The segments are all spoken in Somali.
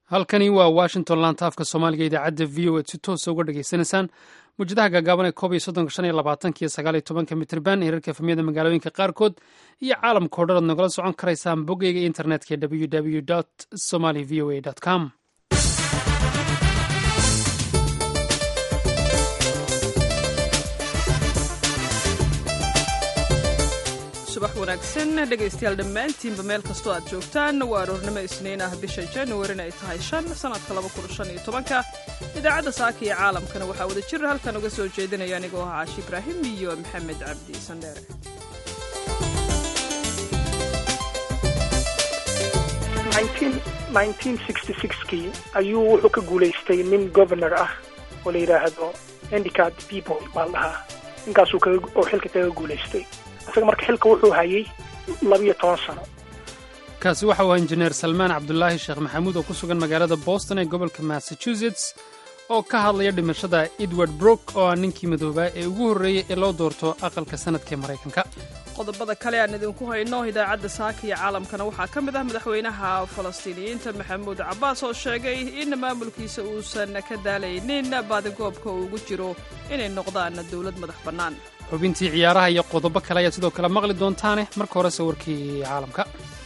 halkani waa washington laanta afka soomaaliga idaacadda v o ed si toosa uga dhegaysanaysaan mawjadaha gaagaaban ee koob iyo soddonka shan iyo labaatanka iyo sagaal iyo tobanka mitrban hirarka efamiyada magaalooyinka qaarkood iyo caalamka o dhan ad nagala socon karaysaan boggeyga internetka ee www somaly v o a com subax wanaagsan dhegaystayaal dhammaantiinba meel kastoo aad joogtaan waa aroornimo isniin ah bisha januarin ay tahay shan sannadka laba kun shan iyo tobanka idaacadda saaka iyo caalamkana waxaa wada jir halkan uga soo jeedinaya anigoo ah caashi ibraahim iyo maxamed cabdi sandheere kii ayuu wuxuu ka guulaystay nin governor ah oo la yidhaahdo handicad people baa la dhahaa ninkaasuu oo xilka kaga guulaystay isaga marka xilka wuxuu hayay labiyo toban sano kaasi waxa uu injineer salmaan cabdulaahi sheekh maxamuud oo ku sugan magaalada boston ee gobolka massachusetts oo ka hadlaya dhimashada edward brook oo ah ninkii madoobaa ee ugu horreeyey ee loo doorto aqalka sanadka ee maraykanka qodobada kale aan idinku hayno idaacadda saaka iyo caalamkana waxaa ka mid ah madaxweynaha falastiiniyiinta maxamuud cabbaas oo sheegay in maamulkiisa uusan ka daalaynin baadigoobka uu ugu jiro inay noqdaan dowlad madax bannaan xubintii ciyaaraha iyo qodobo kale ayaad sidoo kale maqli doontaane marka hore sawirkii caalamka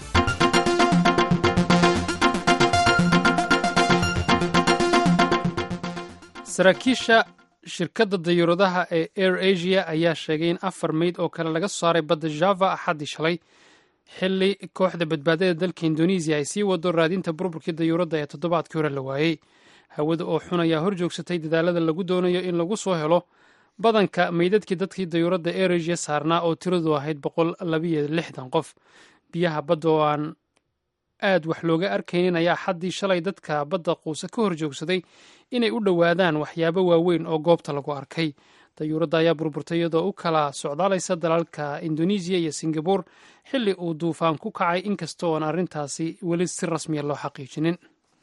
saraakiisha shirkadda dayuuradaha ee air asia ayaa sheegay in afar meyd oo kale laga soo saaray badda java axaddii shalay xilli kooxda badbaadada dalka indonesiya ay sii wado raadinta burburkii dayuuradda ee toddobaadkii hore la waayey hawada oo xun ayaa hor joogsatay dadaalada lagu doonayo in lagu soo helo badanka meydadkii dadkii dayuuradda air asia saarnaa oo tiradu ahayd boqol labiyo lixdan qof biyaha badda oo aan aad wax looga arkaynin ayaa xaddii shalay dadka badda quuse ka hor joogsaday inay u dhowaadaan waxyaabo waaweyn oo goobta lagu arkay dayuuradda ayaa burburtay iyadoo u kala socdaalaysa dalalka indonesiya iyo singabore xilli uu duufaan ku kacay inkasta oon arrintaasi weli si rasmiya loo xaqiijinin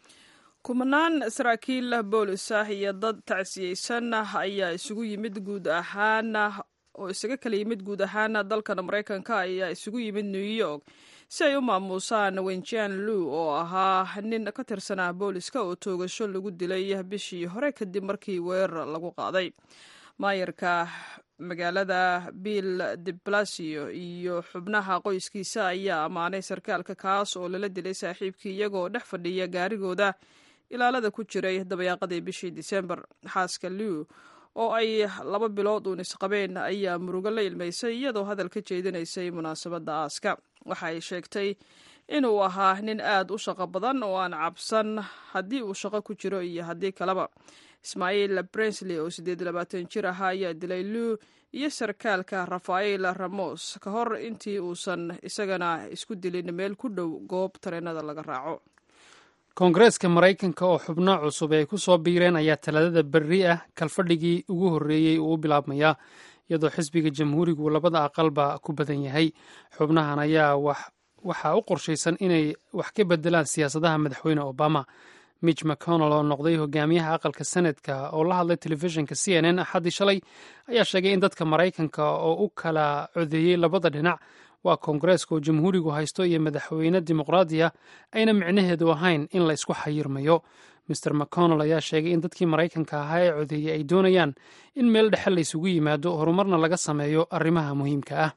kumanaan saraakiil boolis ah iyo dad tacsiyeysan ayaa isugu yimid guud ahaan oo isaga kala yimid guud ahaan dalkan maraykanka ayaa isugu yimid new york si ay u maamuusaan wenjian lu oo ahaa nin ka tirsanaa booliska oo toogasho lagu dilay bishii hore kadib markii weerar lagu qaaday maayarka magaalada bill de blasio iyo xubnaha qoyskiisa ayaa ammaanay sarkaalka kaas oo lala dilay saaxiibkii iyagoo dhex fadhiya gaarigooda ilaalada ku jiray dabayaaqadii bishii disembar xaaska liw oo ay laba bilood uun isqabeen ayaa murugo la ilmaysay iyadoo hadal ka jeedinaysay munaasabadda aaska waxa ay sheegtay inuu ahaa nin aad u shaqo badan oo aan cabsan haddii uu shaqo ku jiro iyo haddii kaleba ismaaciil brensley oo siddeed labaatan jir ahaa ayaa dilay liw iyo sarkaalka rafael ramos ka hor intii uusan isagana isku dilin meel ku dhow goob tareenada laga raaco koongareeska maraykanka oo xubno cusub ay ku soo biireen ayaa talaadada berri ah kalfadhigii ugu horreeyey uu u bilaabmayaa iyadoo xisbiga jamhuurigu labada aqalba ku badan yahay xubnahan ayaa waxaa u qorshaysan inay wax ka bedelaan siyaasadaha madaxweyne obama mitch mcconnell oo noqday hogaamiyaha aqalka senadka oo la hadlay telefishinka c n n axaddii shalay ayaa sheegay in dadka maraykanka oo u kala codeeyey labada dhinac waa koongareeska oo jamhuurigu haysto iyo madaxweyne dimuqraadiya ayna micnaheedu ahayn in la isku xayirmayo maer mcconnell ayaa sheegay in dadkii maraykanka ahaa ee codeeyey ay doonayaan in meel dhexe la ysugu yimaado horumarna laga sameeyo arrimaha muhiimka ah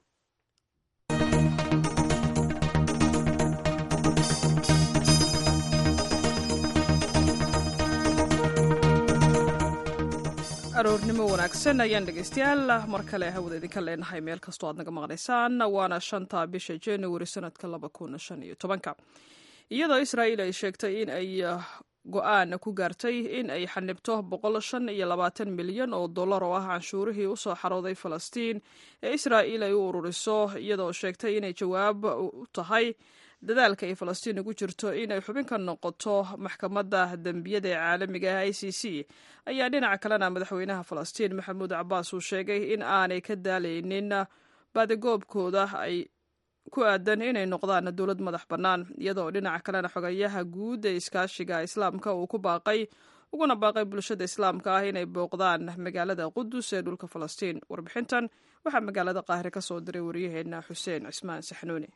aroornimo wanaagsan ayaan dhegaystayaal mar kale hawada idinka leenahay meel kastoo aad naga maqnaysaan waana shanta bisha januari sanadka laba kun shan iyo tobanka iyadoo israa'iil ay sheegtay in ay go-aan ku gaartay in ay xanibto boqol shan iyo labaatan milyan oo dollar oo ah canshuurihii usoo xarooday falastiin ee israa'iil ay u ururiso iyadoo sheegtay inay jawaab u tahay dadaalka ay falastiin ugu jirto inay xubin ka noqoto maxkamadda dembiyada ee caalamiga ah i c c ayaa dhinaca kalena madaxweynaha falastiin maxamuud cabaas uu sheegay in aanay ka daalaynin baadigoobkooda ay ku aadan inay noqdaan dowlad madax bannaan iyadoo dhinaca kalena xogayaha guud ee iskaashiga islaamka uu ku baaqay uguna baaqay bulshada islaamka ah inay booqdaan magaalada qudus ee dhulka falastiin warbixintan waxaa magaalada qaahire ka soo diray waryaheena xuseen cismaan saxnuuni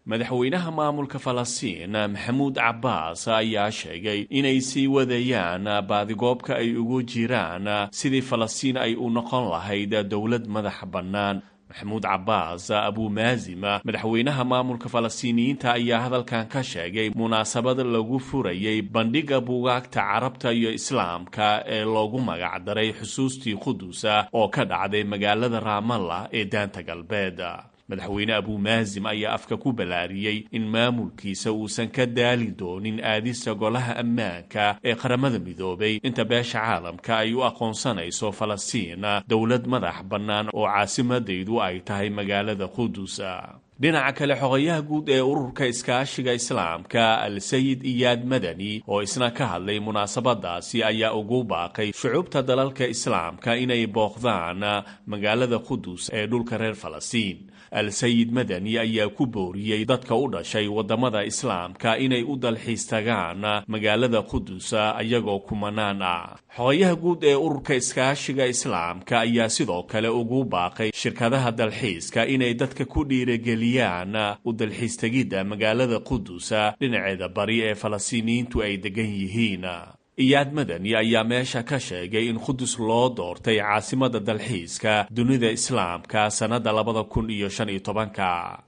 madaxweynaha maamulka falastiin maxamuud cabbaas ayaa sheegay inay sii wadayaan baadigoobka ay ugu jiraan sidii falastiin ay u noqon lahayd dowlad madax bannaan maxamuud cabbaas abuumaazima madaxweynaha maamulka falastiiniyiinta ayaa hadalkan ka sheegay munaasabad lagu furayay bandhigga buugaagta carabta iyo islaamka ee loogu magacdaray xusuustii qudusa oo ka dhacday magaalada raamalla ee daanta galbeed madaxweyne abuumaazim ayaa afka ku ballaariyey in maamulkiisa uusan ka daali doonin aadista golaha ammaanka ee qaramada midoobay inta beesha caalamka ay u aqoonsanayso falastiin dowlad madax bannaan oo caasimadaydu ay tahay magaalada qudus dhinaca kale xogayaha guud ee ururka iskaashiga islaamka al-sayid iyaad madani oo isna ka hadlay munaasabadaasi ayaa ugu baaqay shucuubta dalalka islaamka inay booqdaan magaalada qudus ee dhulka reer falastiin al-sayid madani ayaa ku booriyey dadka u dhashay waddamada islaamka inay u dalxiis tagaan magaalada qudus ayagoo kumanaan ah xogayaha guud ee ururka iskaashiga islaamka ayaa sidoo kale ugu baaqay shirkadaha dalxiiska inay dadka ku dhiirageliyaan u dalxiis tegidda magaalada qudus dhinaceeda bari ee falastiiniyiintu ay degan yihiin iyaad madani ayaa meesha ka sheegay in qudus loo doortay caasimada dalxiiska dunida islaamka sannadda labada kun iyo shan iyo tobanka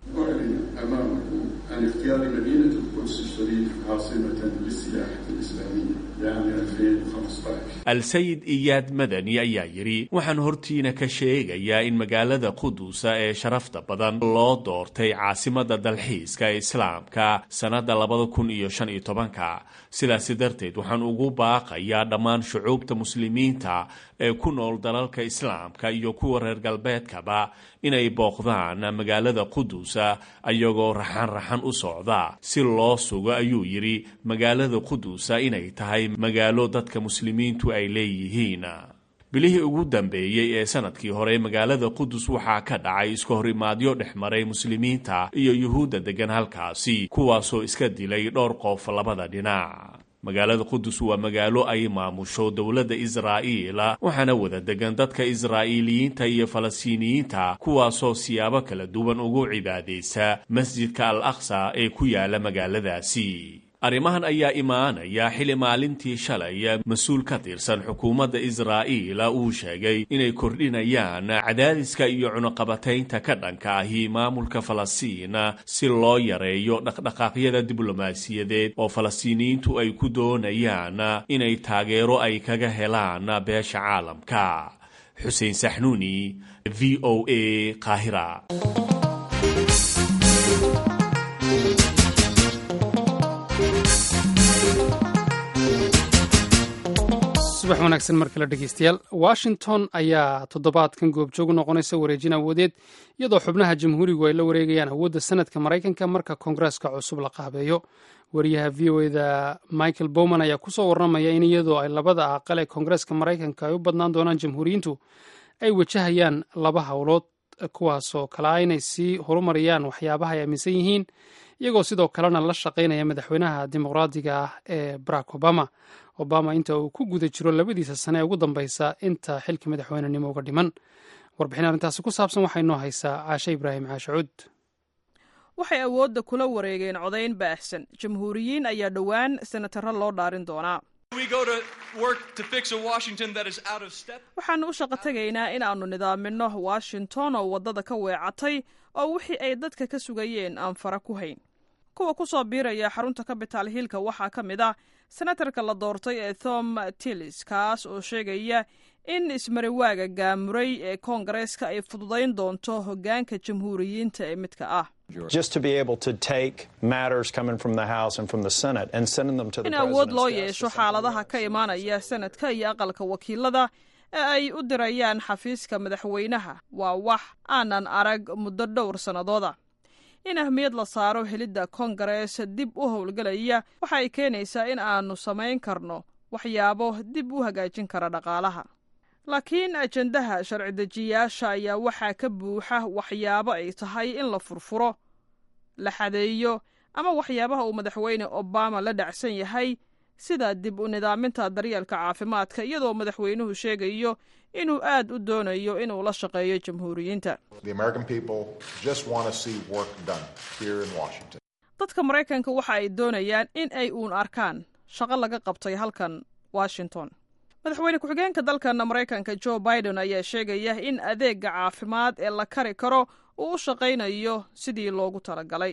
al-sayid iyaad madani ayaa yidhi waxaan hortiina ka sheegayaa in magaalada qudusa ee sharafta badan loo doortay caasimada dalxiiska ee islaamka sannadda labada kun iyo shan iyo tobanka sidaasi darteed waxaan ugu baaqayaa dhammaan shucuubta muslimiinta ee ku nool dalalka islaamka iyo kuwa reer galbeedkaba inay booqdaan magaalada qudusa ayagoo raxan raxan u socda si loo sugo ayuu yidhi magaalada qudusa inay tahay magaalo dadka muslimiintu ay leeyihiin bilihii ugu dambeeyey ee sanadkii hore magaalada qudus waxaa ka dhacay iska horimaadyo dhex maray muslimiinta iyo yuhuudda deggan halkaasi kuwaasoo iska dilay dhowr qof labada dhinac magaalada qudus waa magaalo ay maamusho dowladda israa'iil waxaana wada degan dadka israa'iiliyiinta iyo falastiiniyiinta kuwaasoo siyaabo kala duwan ugu cibaadaysa masjidka al aqsa ee ku yaala magaaladaasi arrimahan ayaa imaanaya xili maalintii shalay mas-uul ka tirsan xukuumadda israa'iil uu sheegay inay kordhinayaan cadaadiska iyo cunuqabataynta ka dhanka ahi maamulka falastiin si loo yareeyo dhaqdhaqaaqyada diblomaasiyadeed oo falastiiniyiintu ay ku doonayaan inay taageero ay kaga helaan beesha caalamka xuseen saxnuuni v o a qaahira subax wanaagsan mar kale dhegeystayaal washington ayaa toddobaadkan goobjoog u noqonaysa wareejin awoodeed iyadoo xubnaha jamhuurigu ay la wareegayaan awoodda sanadka maraykanka marka koongareeska cusub la qaabeeyo wariyaha v o eda michael bowman ayaa kusoo warramaya in iyadoo ay labada aqal ee koongareeska maraykanka ay u badnaan doonaan jamhuuriyiintu ay wajahayaan laba howlood kuwaasoo kala inay sii horumariyaan waxyaabaha ay aaminsan yihiin iyagoo sidoo kalena la shaqaynaya madaxweynaha dimuqraadiga ah ee barack obama obama inta uu ku guda jiro labadiisa sane ee ugu dambeysa inta xilka madaxweynenimo uga dhiman warbixin arrintaasi ku saabsan waxay noo haysaa caashe ibraahim caashacuud waxay awoodda kula wareegeen codayn baahsan jamhuuriyiin ayaa dhowaan senataro loo dhaarin doonaa waxaannu u shaqo tegaynaa inaannu nidaaminno washington oo waddada ka weecatay oo wixii ay dadka ka sugayeen aan fara ku hayn kuwa ku soo biiraya xarunta capital hillka waxaa ka mid ah senatarka la doortay ee thom tillis kaas oo sheegaya in ismariwaaga gaamuray ee koongareeska ay fududayn doonto hoggaanka jamhuuriyiinta ee midka ah in awood loo yeesho xaaladaha ka imaanaya sanadka iyo aqalka wakiilada ee ay u dirayaan xafiiska madaxweynaha waa wax aanan arag muddo dhowr sannadooda in ahmiyad la saaro helidda koongarees dib u howlgelaya waxa ay keenaysaa in aanu samayn karno waxyaabo dib u hagaajin kara dhaqaalaha laakiin ajendaha sharci dejiyaasha ayaa waxaa ka buuxa waxyaabo ay tahay in la furfuro la xadeeyo ama waxyaabaha uu madaxweyne obama la dhacsan yahay sida dib u nidaaminta daryeelka caafimaadka iyadoo madaxweynuhu sheegayo inuu aad u doonayo inuu la shaqeeyo jamhuuriyiinta dadka maraykanka waxa ay doonayaan in ay uun arkaan shaqo laga qabtay halkan washington madaxweyne ku-xigeenka dalkan maraykanka jo biden ayaa sheegaya in adeega caafimaad ee la kari karo uu u shaqaynayo sidii loogu talagalay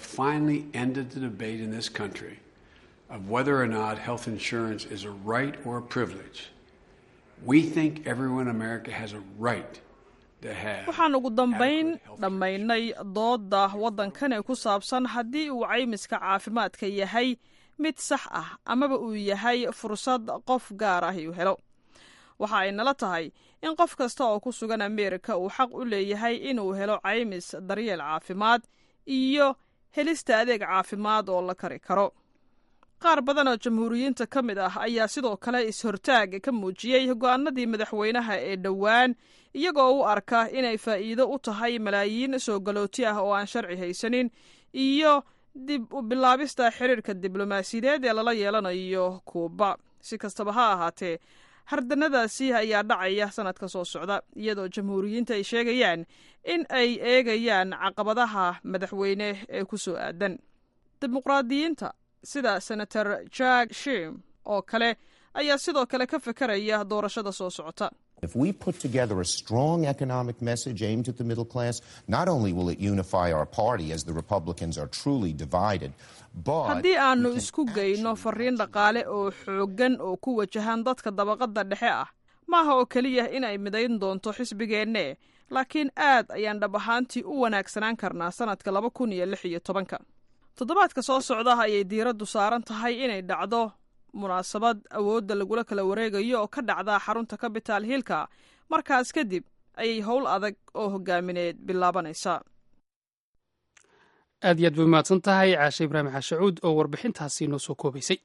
of whether or not health insurance is a right or a privilege. We think everyone in America has a right to have. waxaan ugu dambayn dhammaynay doodda waddankan ee ku saabsan haddii uu caymiska caafimaadka yahay mid sax ah amaba uu yahay fursad qof gaar ah uu helo waxa ay nala tahay in qof kasta oo ku sugan ameerika uu xaq u leeyahay inuu helo caymis daryeel caafimaad iyo helista adeeg caafimaad oo la kari karo qaar badan oo jamhuuriyiinta ka mid ah ayaa sidoo kale is-hortaag ka muujiyey go-aanadii madaxweynaha ee dhowaan iyagoo u arka inay faa'iido u tahay malaayiin soo galooti ah oo aan sharci haysanin iyo dib u bilaabista xiriirka diblomaasiyadeed ee lala yeelanayo kuuba si kastaba ha ahaatee hardanadaasi ayaa dhacaya sanadka soo socda iyadoo jamhuuriyiinta ay sheegayaan in ay eegayaan caqabadaha madaxweyne ee ku soo aadan dimuqraadiyiinta sida senator jack shim oo kale ayaa sidoo kale ka fekeraya doorashada soo socota If we put together a strong economic message aimed at the middle class, not only will it unify our party as the Republicans are truly divided, but haddii aanu isku geyno fariin dhaqaale oo xooggan oo ku wajahan dadka dabaqadda dhexe ah maaha oo keliya inay midayn doonto xisbigeenne laakiin aad ayaan dhab ahaantii u wanaagsanaan karnaa sannadka laba kun iyo lix iyo tobanka toddobaadka soo socda ayay diiraddu saaran tahay inay dhacdo munaasabad awoodda lagula kala wareegayo oo ka dhacda xarunta capital hillka markaas kadib ayay howl adag oo hogaamineed bilaabanaysaa aad iyo aad bay umahadsan tahay caashe ibraahim xaashacuud oo warbixintaasi noo soo koobaysay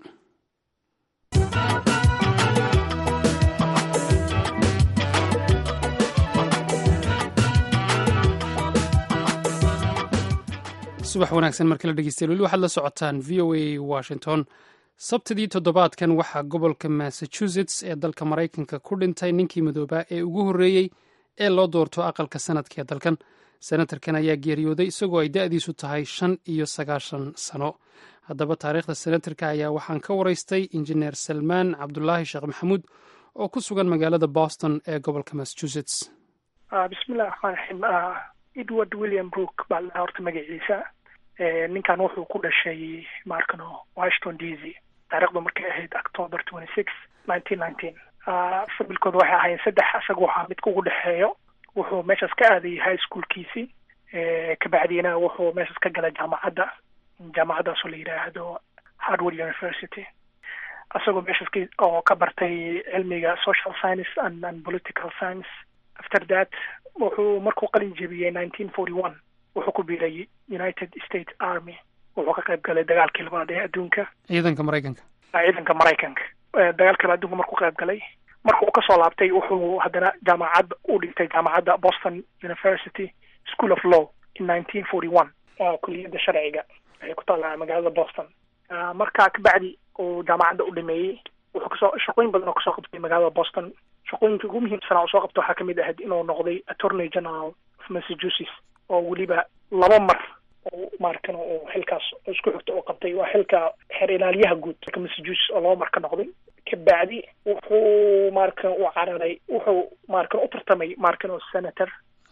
subax wanaagsan markala dhegeystayaal weli waxaad la socotaan v o a washington sabtidii toddobaadkan waxaa gobolka massachusetts ee dalka maraykanka ku dhintay ninkii madoobaa ee ugu horreeyey ee loo doorto aqalka sanadka ee dalkan senatarkan ayaa geeriyooday isagoo ay da'diisu tahay shan iyo sagaashan sano haddaba taariikhda senatarka ayaa waxaan ka waraystay injineer salmaan cabdulaahi sheekh maxamuud oo ku sugan magaalada boston ee gobolka massachusetts bismillahi raxmaan raxiim edward william brook baa la horta magaciisa ninkan wuxuu ku dhashay maarkano washington d c taarikhdu markay ahayd october twenty six nineteen nineteen fabilkooda waxay ahaayeen saddex isaga waxaa midka ugu dhexeeyo wuxuu meeshaas ka aadayay high schoolkiisii kabacdiina wuxuu meeshaas ka galay jaamacadda jaamacaddaasoo la yidhaahdo harvard university isagoo meeshaas oo ka bartay cilmiga social science and, and political science after that wuxuu markuu qalin jebiyey nineteen forty one wuxuu ku biiray united states army wuxuu ka qayb galay dagaalkii labaad ee adduunka ciidanka maraykanka ciidanka maraykanka dagaalkii labaad adduunka markuu qayb galay marka uu kasoo laabtay wuxuu haddana jaamacad u dhigtay jaamacadda boston university school of law in nineteen forty one kuliyadda sharciga waxay ku taallaa magaalada boston marka kabacdi uu jaamacadda u dhameeyey wuxuu kasoo shaqooyin badan oo kasoo qabtay magaalada boston shaqooyinka ugu muhiimsanaa uu soo qabta waxaa kamid ahayd inuu noqday attorney general of massachusetts oo weliba laba mar oo maarkan uu xilkaas isku xigta u qabtay waa xilka xeer ilaaliyaha guud dalka massachusetts oo laba mar ka noqday kabacdi wuxuu maarkan u cararay wuxuu maarkan u tartamay maarkan oo senator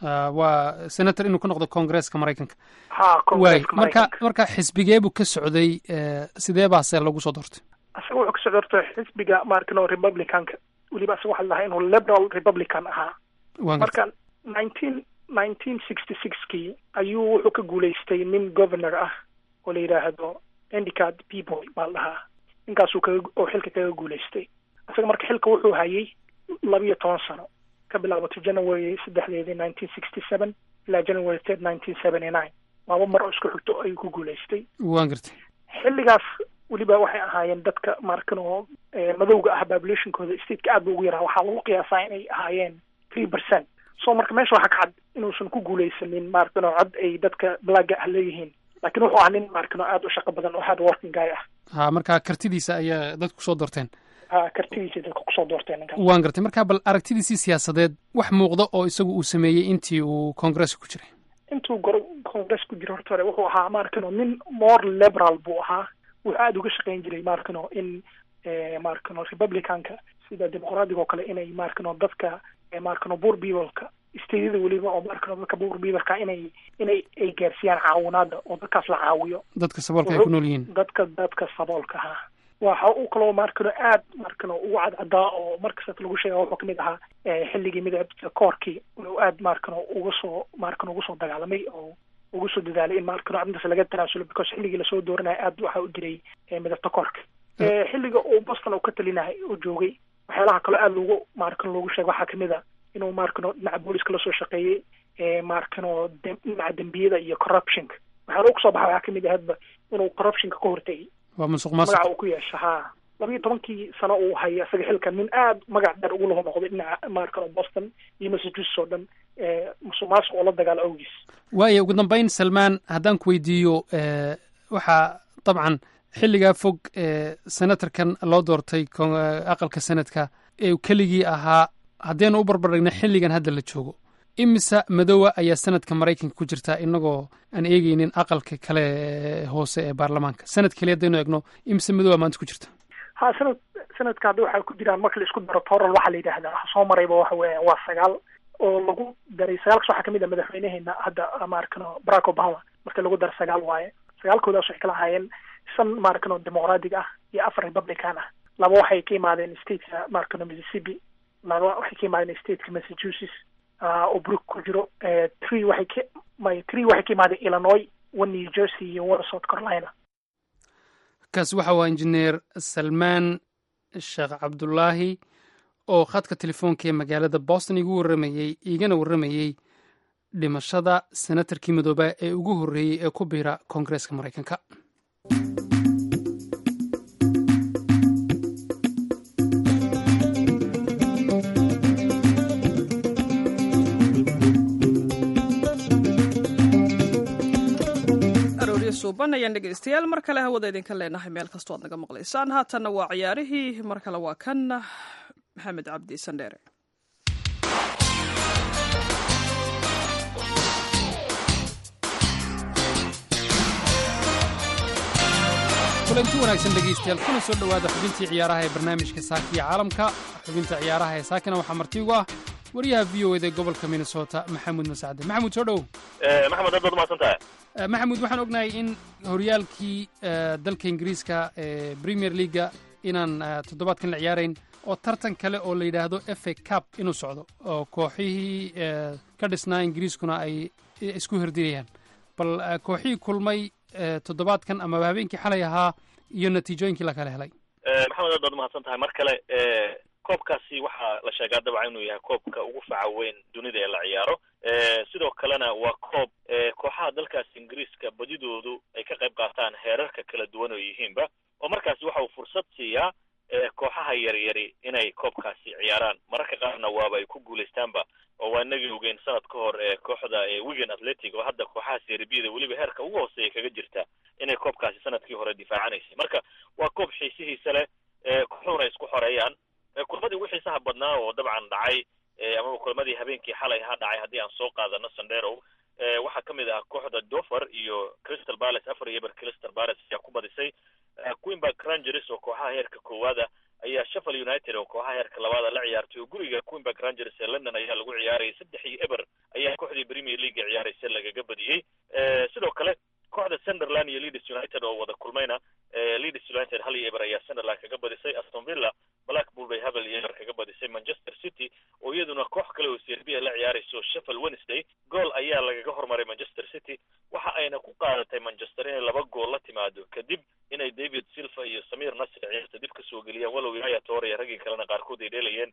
waa senator inuu ka noqdo congresska maraykanka ha waay marka marka xisbigee buu ka socday sidee baase lagu soo doortay isaga wuxuu kasoo doortay xisbiga maarkan oo republicanka weliba isaga waxaa lahaa inuu liberal republican ahaa marka nineteen nineteen sixty six kii ayuu wuxuu ka guulaystay nin governor ah oo la yidhaahdo endicad people baa la dhahaa ninkaasuu kaga oo xilka kaga guulaystay isaga marka xilka wuxuu hayay labiyo toban sano ka bilaabato january saddexdeedii nineteen sixty seven ilaa january third nineteen seventy nine laba mar oo isku xigto ayuu ku guulaystay waan gartay xilligaas weliba waxay ahaayeen dadka markan oo madowga ah populationkooda stateka aad ba ugu yaraa waxaa lagu qiyaasaa inay ahaayeen three percent so marka meesha waxaa ka cad inuusan ku guulaysanin maarkan oo cod ay dadka blagga ah leeyihiin laakiin wuxuu ahaa nin maarkan oo aada u shaqo badan oo hard working guy ah ha marka kartidiisa ayaa dadku kusoo doorteen ha kartidiisa dadka kusoo doorteen ninkaas waan gartay marka bal aragtidiisii siyaasadeed wax muuqda oo isagu uu sameeyey intii uu congresska ku jiray intuu gor congress ku jiro horta hore wuxuu ahaa maarkano nin more liberal buu ahaa wuxuu aada uga shaqayn jiray maarkano in maarkano republicanka sida dimuqraadiga oo kale inay maarkano dadka maarkano buur peopleka stateyada weliba oo maarkano dadka buur peopleka inay inay ay gaarsiiyaan caawinaada oo dadkaas la caawiyo dadka saboolka ay ku nool yihiin dadka dadka saboolka ha waxa uu kaloo maarkano aad maarkano ugu cadcadaa oo markasta lagu sheega wuxuu kamid ahaa xilligii midabta koorkii inuu aad maarkano uga soo maarkano uga soo dagaalamay oo uga soo dadaalay in maarkano arrintaas laga tanaasulo because xilligii lasoo dooranaya aad waxa u jiray midabta koorka xilliga uu boston uu ka talinahay oo joogay waxyaalaha kaloo aada loogu maarkano loogu sheega waxaa kamid a inuu maarkano dhinaca booliska lasoo shaqeeyey maarkano dhinaca dembiyada iyo corruptionka waxyaala kusoo baxa waxaa kamid ahadba inuu corruptionka ka hortegay waa musuq maasuq magaca uu ku yeesha ha labiiyo tobankii sano uu hayay isaga xilkan nin aad magac dheer ugu laho noqday dhinaca maarkano boston iyo massachusetts oo dhan musuq maasuq oo la dagaalo awgiis waayo ugu dambeyn salmaan haddaan ku weydiiyo waxaa dabcan xilligaa fog senatarkan loo doortay aqalka senadka ee keligii ahaa haddaynu u barbardhigna xilligan hadda la joogo imise madowa ayaa sanadka maraykanka ku jirtaa inagoo aan eegeynin aqalka kale hoose ee baarlamaanka sanad keliya haddaynu eegno imise madowa maanta ku jirta ha sanad sanadka hadda waxaa ku jiraan marka la isku daro toral waxaa la yidhaahdaa waxa soo marayba waxa weeyaan waa sagaal oo lagu daray sagaalkas waxaa kamid a madaxweyneheena hadda maarkano barack obama marka lagu daro sagaal waaye sagaalkoodaas waxay kala ahaayeen shan maarkano dimuqraadiga ah iyo afar republican ah laba waxay ka imaadeen stateka maarkano mississippi laba waxay ka imaadeen stateka massachusetts oo brook ku jiro tree waxay ka my tree waxay ka imaadeen illinois one new jersey iyo one south carolina kaasi waxa waa injineer salmaan sheekh cabdulaahi oo khadka telefoonka ee magaalada boston igu warramayey igana warramayey dhimashada senatarkii midooba ee ugu horreeyey ee ku biira koongareeska maraykanka suuban ayaan dhegaystayaal mar kale hawada idinka leenahay meel kastoo aad naga maqlaysaan haatanna waa ciyaarihii mar kale waa kan maxamed cabdi sandheere kulanti wanaagsan dhegaystayaal kuna soo dhowaada xubintii ciyaaraha ee barnaamijka saakiya caalamka xubinta ciyaaraha ee saakina waxaa marti ugu ah wariyaha v o eda ee gobolka minnesota maxamuud masacde maxamuud soo dhow maxamed aad baad umahadsan tahay maxamuud waxaan ognahay in horyaalkii dalka ingiriiska ee premier leaga inaan toddobaadkan la ciyaarayn oo tartan kale oo la yidhaahdo fa cup inuu socdo oo kooxihii ka dhisnaa ingiriiskuna ay isku herdinayaan bal kooxihii kulmay toddobaadkan amaba habeenkii xalay ahaa iyo natiijooyinkii la kala helay maxamed aad baad umahadsan tahay mar kale koobkaasi waxaa la sheegaa dabcan inuu yahay koobka ugu faca weyn dunida ee la ciyaaro sidoo kalena waa koob kooxaha dalkaasi ingiriiska badidoodu ay ka qayb qaataan heerarka kala duwan oo yihiinba oo markaasi waxa uu fursad siiyaa kooxaha yaryari inay koobkaasi ciyaaraan mararka qaarna waaba ay ku guulaystaanba oo waa inagii ogeyn sanad ka hor kooxda wigan athletic oo hadda kooxaha serbiyada weliba heerka ugu hooseeya kaga jirta inay koobkaasi sanadkii hore difaacanaysay marka waa koob xiisihiisa leh kooxuhuna isku xoreeyaan kulmadii ugu xiisaha badnaa oo dabcan dhacay amaba kulmadii habeenkii xalay ha dhacay haddii aan soo qaadano sandero waxaa ka mid ah kooxda dover iyo crystal palace afar iyo eber crystal palace ayaa ku badisay queenburg rangers oo kooxaha heerka koowaada ayaa sheffield united oo kooxaha heerka labaada la ciyaartay oo guriga queenburg rangers ee london ayaa lagu ciyaarayay saddex iyo eber ayaa kooxdii premier league ciyaaraysa lagaga badiyey sidoo kale kooxda sunderland iyo leeds united oo wada kulmayna leeds united hal iyo eber ayaa sunderland kaga badisay aston villa blackpool bay habel iyo eber kaga badisay manchester city oo iyaduna koox kale oo serbia la ciyaarayso sheffield wednesday gool ayaa lagaga hormaray manchester city waxa ayna ku qaadatay manchester inay laba gool la timaado kadib inay david silva iyo samir nasr ciyaarta dib kasoo geliyaan walow yaya tore raggii kalena qaarkood ay dheelayeen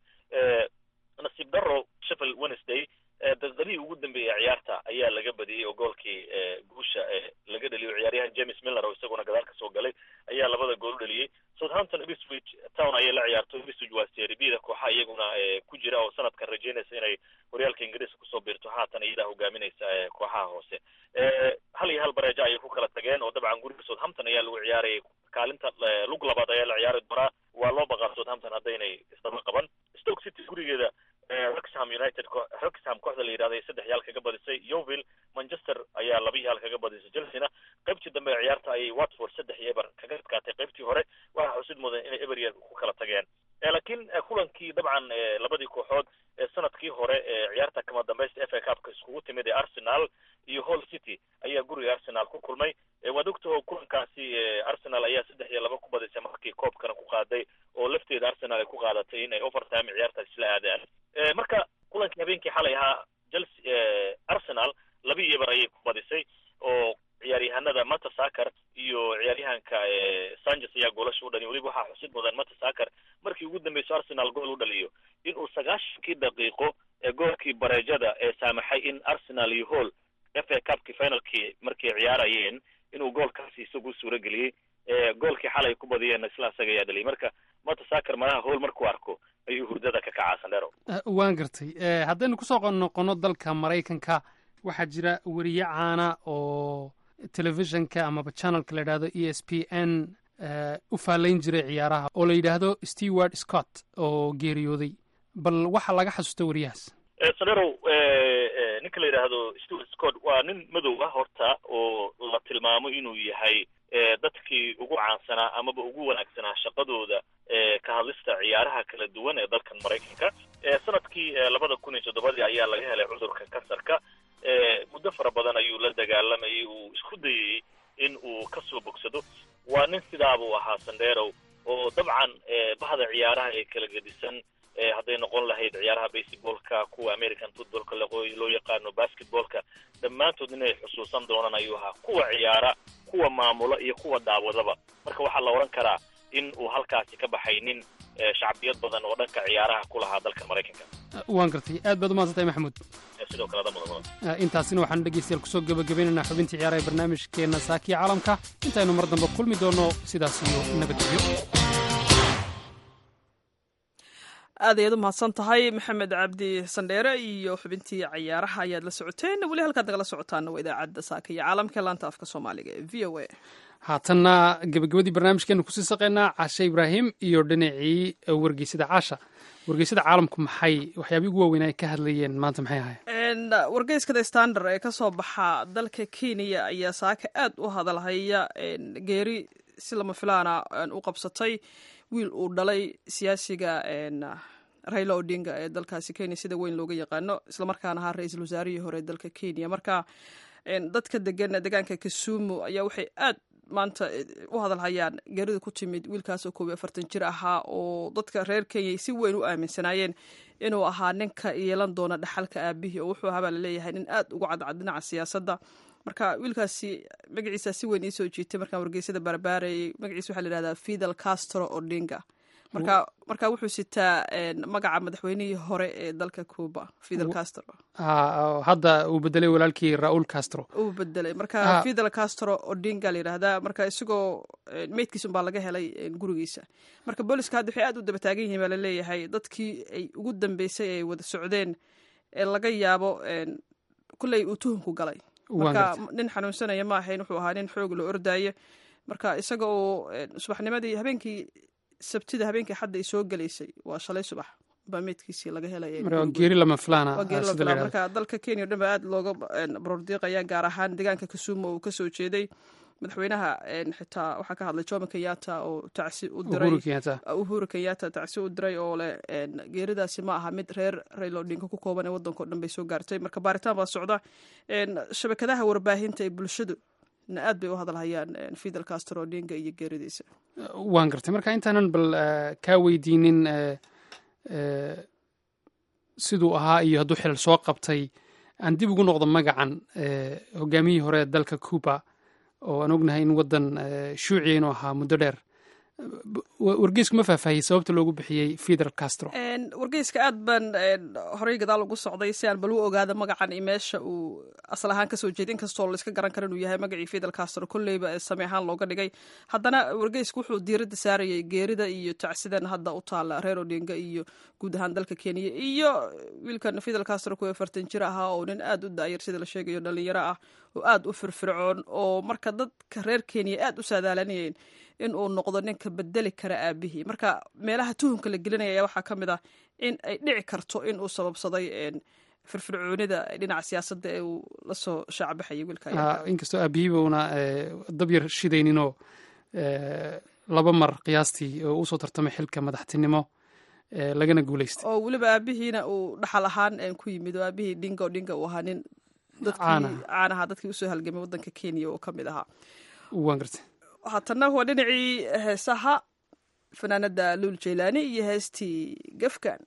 nasiib daro sheffield wednesday daqiiqadihii ugu dambeeyey ciyaarta ayaa laga badiyey oo goolkii guusha laga dhaliyo ciyaaryahan james miller oo isaguna gadaal kasoo galay ayaa labada gool u dhaliyey southampton ipswich town ayay la ciyaarto ipswich waa serbiyada kooxa iyaguna ku jira oo sanadkan rajeynaysa inay horyaalka ingiriiska kusoo biirto haatan iyadaa hogaaminaysa kooxaha hoose hal iyo hal bareejo ayay ku kala tageen oo dabcan guriga southampton ayaa lagu ciyaarayay kaalinta lug labaad ayaa la ciyaari doonaa waa loo baqaa southampton haddaynay isdaba qaban stoke city gurigeeda roxham united roxham kooxda la yidhahda saddex yaal kaga badisay yoville manchester ayaa laba yaal kaga badisay chelsea-na qaybtii dambe ee ciyaarta ayay watford saddex iyo eber kaga adkaatay qaybtii hore waxaa xusid mudan inay eber yar ku kala tageen laakiin kulankii dabcan labadii kooxood ee sanadkii hore ee ciyaarta kama dambaysta f a cupka iskugu timid ee arsenal iyo hall city ayaa guriga arsenal ku kulmay waad ogtaho kulankaasi arsenal ayaa saddex iyo laba ku badisay markii koobkana ku qaaday oo lafteeda arsenal ay ku qaadatay inay overtime ciyaartaas isla aadaan marka kulankii habeenkii xalay ahaa chelsea arsenal laba iyo eber ayay ku badisay oo ciyaaryahanada matasakar iyo ciyaaryahanka sanchez ayaa goolasha u dhaliya weliba waxaa xusid mudan matasakar markii ugu dambeyso arsenal gool u dhaliyo inuu sagaashankii daqiiqo ee goolkii bareejada ee saamaxay in arsenal iyo hall f a cupkii finalkii markay ciyaarayeen inuu goolkaasi isagu suuro geliyey goolkii xalay ku badiyeen isla isaga ayaa dhaliyay marka matasakar malaha hall markuu arko ayuu hurdada ka kacaa sandhero waan gartay haddaynu kusoo noqono dalka maraykanka waxaa jira weriye caana oo telefishinka amaba channelka la yidhahdo e s p n u faalayn jiray ciyaaraha oo la yidhaahdo stewart scott oo geeriyooday bal waxaa laga xasuusta weriyahaas sandherow ninka la yidhaahdo stewart scott waa nin madow ah horta oo la tilmaamo inuu yahay dadkii ugu caansanaa amaba ugu wanaagsanaa shaqadooda ka hadlista ciyaaraha kala duwan ee dalkan maraykanka sanadkii labada kun iyo toddobadii ayaa laga helay cudurka kansarka muddo fara badan ayuu la dagaalamayay uu isku dayayey in uu kasoo bogsado waa nin sidaabuu ahaa sandherow oo dabcan bahda ciyaaraha ee kala gedisan hadday noqon lahayd ciyaaraha baseballka kuwa american footballka loo yaqaano basketballka dhammaantood inay xusuusan doonaan ayuu ahaa kuwa ciyaara kuwa maamula iyo kuwa daawadaba marka waxaa la odhan karaa in uu halkaasi ka baxay nin shacbiyad badan oo dhanka ciyaaraha ku lahaa dalka maraykanka waan gartay aad baad umaadsantahay maxamuud sidoo kale mudan intaasina waxaanu dhegeystayaal kusoo gebagabaynaynaa xubintii ciyaaraha ee barnaamijkeenna saakiya caalamka intaynu mar dambe kulmi doonno sidaas iyo nabadgelyo aad ayaad u mahadsan tahay maxamed cabdi sandheere iyo xubintii cayaaraha ayaad la socoteen weli halkaad nagala socotaana waa idaacadda saaka iyo caalamka laanta afka soomaaliga ee v o a haatanna gebagabadii barnaamijkeenu kusii saqaynaa caashe ibraahim iyo dhinacii wargeysada caasha wargeysada caalamku maxay waxyaabihii ugu waaweyn ay ka hadlayeen maanta maxay ahayen wargeyska the standard ee kasoo baxa dalka kenya ayaa saaka aad u hadalhaya geeri si lama filaana u qabsatay wiil uu dhalay siyaasiga raila odinga ee dalkaasi kenya sida weyn looga yaqaano islamarkaana ahaa ra-iisul wasaarihii hore ee dalka kenya marka dadka degan deegaanka kasumu ayaa waxay aad maanta u hadalhayaan geerida ku timid wiilkaasoo koob iyo afartan jir ahaa oo dadka reer kenya si weyn u aaminsanaayeen inuu ahaa ninka yeelan doona dhaxalka aabihii oo wuxuu ahaabaa laleeyahay nin aad uga cadcad dhinaca siyaasadda marka wiilkaasi magaciisa si weyn iisoo jiitay markaan wargeysada barbaarayay magaciisa waxaa la yihahdaa fidel castro odinga marka marka wuxuu sitaa magaca madaxweynihii hore ee dalka cuba fidel castro hadda uu bedelay walaalkii raul castro uu bedelay marka fidel castro odinga la yidhahdaa marka isagoo meydkiisa unbaa laga helay gurigiisa marka booliska hadda waxay aad u daba taagan yihiin baa laleeyahay dadkii ay ugu dambeysay ay wada socdeen ee laga yaabo kulley uu tuhunku galay marka nin xanuunsanaya ma ahayn wuxuu ahaa nin xoog la ordaaye marka isaga oo subaxnimadii habeenkii sabtida habeenkii xadda ay soo gelaysay waa shalay subax baa meydkiisii laga helageeri lama filaanmarka dalka kenya o dhan ba aad looga borordiiqaya gaar ahaan deegaanka kasumo uu kasoo jeeday madaxweynaha xitaa waxaa ka hadlay jomo kenyatta oo tacsi u diray uhuru kenyatta tacsi u diray oo leh geeridaasi ma aha mid reer raila odinka ku kooban ee waddanka o dhan bay soo gaartay marka baaritaan baa socda shabakadaha warbaahinta ee bulshadu na aad bay u hadalhayaan fidel castro odinga iyo geeridiisa waan gartay marka intaanan bal kaa weydiinin siduu ahaa iyo hadduu xilal soo qabtay aan dib ugu noqdo magacan hogaamiyihii hore ee dalka cuba oo aan ognahay in waddan shuuciya inuu ahaa muddo dheer wargeysku ma faahfaahiyey sababta loogu bixiyey fidel castro wargeyska aad baan horey gadaal ugu socday si aan bal u ogaada magacan iyo meesha uu asal ahaan kasoo jeeda inkastoo laiska garan kara inuu yahay magacii fidel castro kolleyba ee same ahaan looga dhigay haddana wargeysku wuxuu diiradda saarayay geerida iyo tacsidan hadda u taala reer odinga iyo guud ahaan dalka kenya iyo wiilkan fidel castro kuwa afartan jir ahaa oo nin aad u daayar sida la sheegayo dhalinyaro ah oo aad u firfircoon oo marka dadka reer kenya aad u saadaalanayeen in uu noqdo ninka bedeli kara aabihii marka meelaha tuhumka la gelinaya ayaa waxaa ka mid ah in ay dhici karto in uu sababsaday firfircoonida dhinaca siyaasadda ee uu lasoo shaacbaxayay wiilka inkastoo aabihiiba una dab yar shidayninoo laba mar qiyaastii oo usoo tartamay xilka madaxtinimo lagana guuleystay oo weliba aabihiina uu dhaxal ahaan ku yimid oo aabihii dhingo dhinga uu ahaa nin dadkii caanaha dadkii usoo halgamay waddanka kenya oo ka mid ahaa waan gartay haatanna waa dhinacii heesaha fanaanada luul jaylaani iyo heestii gefkan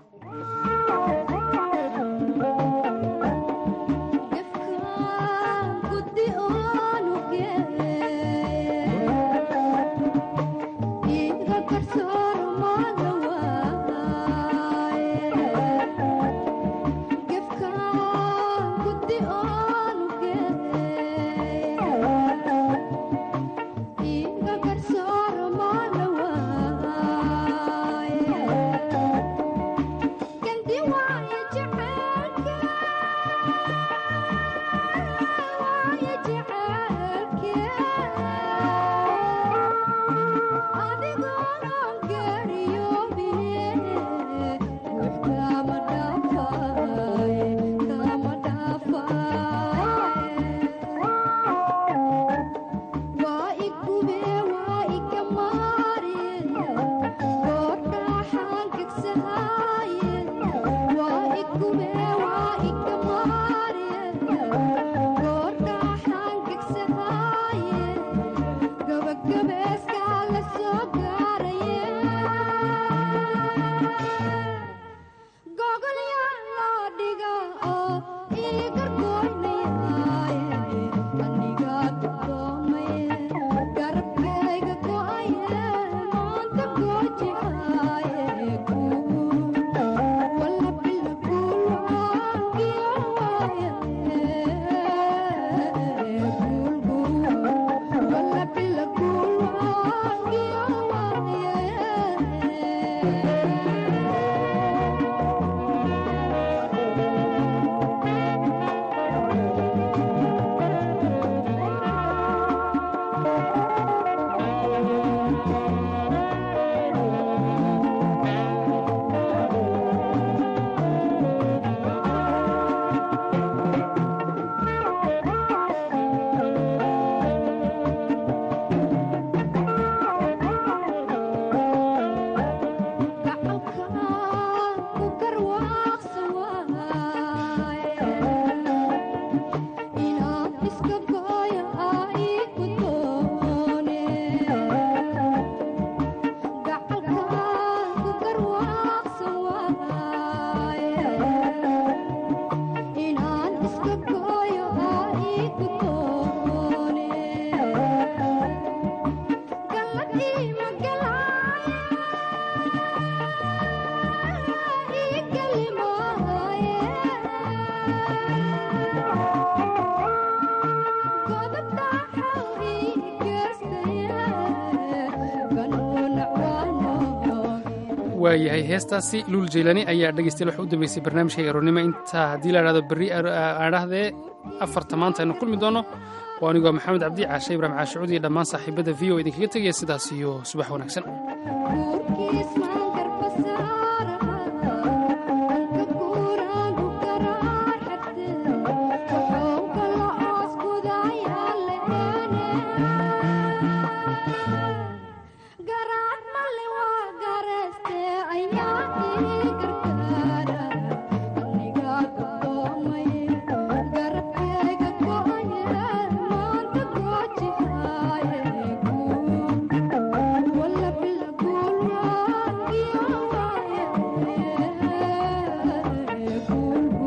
waayahay heestaasi luul jaylani ayaa dhegeystayaal waxa u dambeysay barnaamijka aroornimo intaa haddii la idhahdo berri aadhahdee afarta maanta aynu kulmi doono waa anigoo maxamed cabdi caashe ibraahim caashicuud iyo dhammaan saaxiibada v o idinkaga tegaya sidaas iyo subax wanaagsan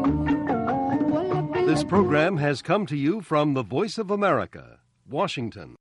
This program has come to you from the Voice of America, Washington.